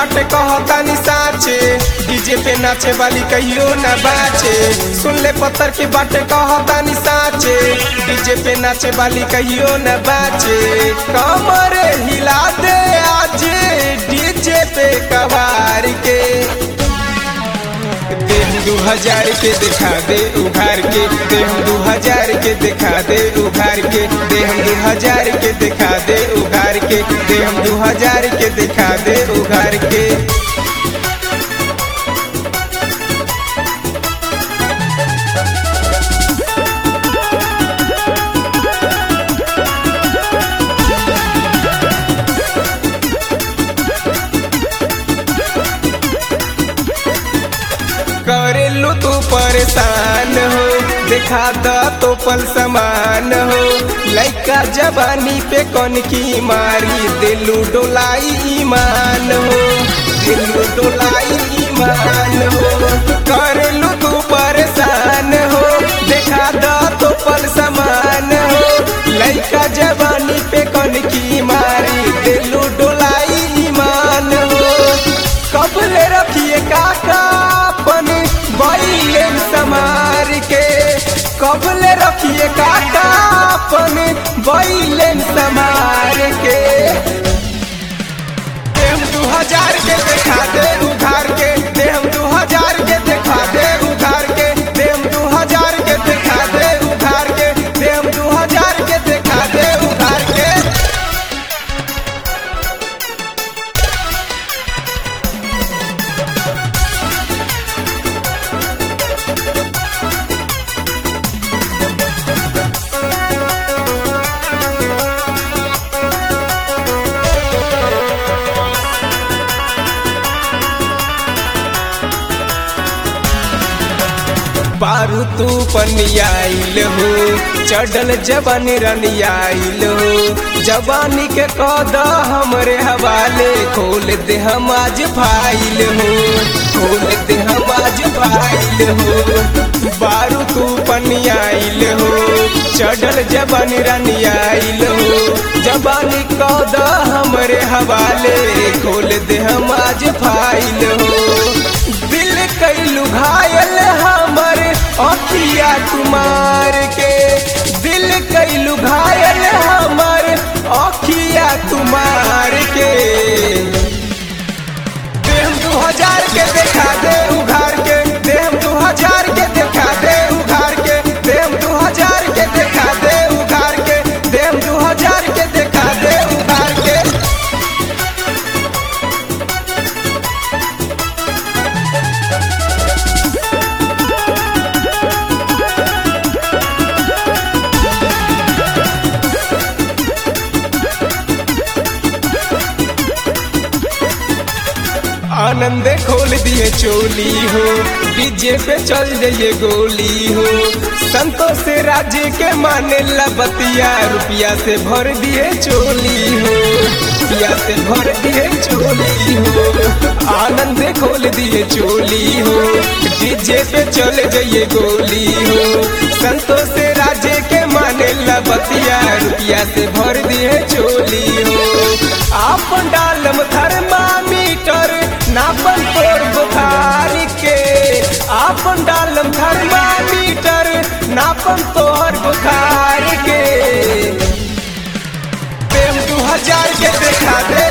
बाटे कहतानी साचे डीजे पे नाचे वाली कहियो न बाचे सुन ले पत्थर की बाटे कहतानी साचे डीजे पे नाचे वाली कहियो न बाचे कमर हिला दे आज डीजे पे कवार के देह दू हजार के दिखा दे उघार के देह दू हजार के दिखा दे उघार के देह दू हजार के दिखा दे उघार के देह दू हजार के दिखा दे उघार के करेलू तू परेशान हो दिखा द तो पल समान हो लइका जवानी पे कौन की मारी दिलू डोलाई ईमान हो दिलू डोलाई ईमान हो करेलू तू परेशान हो दिखा द तो पल समान हो लइका जवानी पे कौन की मारी दिलू डोलाई ईमान हो कबले रखिए काका अपन बैलेन समार के कबले रखिए काका अपन बैलेन समार के देम दू हजार के देखा दे उधार के देम दू हजार के देखा दे उधार के देम दू हजार के देखा दे उधार के देम दू हजार के देखा दे उधार के बारू तू पनियाइल हो चढ़ल जवान रनियाइल हो जवानी के कद हमरे हवाले खोल दे हम आज फाइल हो खोल दे हम आज फाइल हो बारू तू पनियाइल हो चढ़ल जवान रनियाइल हो जवानी कद हमरे हवाले खोल दे हम आज फाइल हो दिल कैलू घायल हमर अखिया कुमार के दिल कैलू घायल हमर अखिया कुमार के देह दू हजार के देखा दे उघार के देह दू हजार के देखा दे उघार के देह दू हजार के देखा दे उघार के देह दू हजार के देखा दे उघार के आनंद खोल दिए चोली हो डीजे पे चल जाइए गोली हो संतोष से राज्य के माने लबतिया रुपया से भर दिए चोली हो रुपया से भर दिए चोली हो आनंद खोल दिए चोली हो डीजे पे चल जाइए गोली हो संतोष से राज्य के माने लबतिया रुपया से भर दिए चोली हो आप डालम थर्मामीटर नापन तोर बुखार के आपन डालम थर्मामीटर नापन तोहर बुखार के प्रेम दू हजार के देखा दे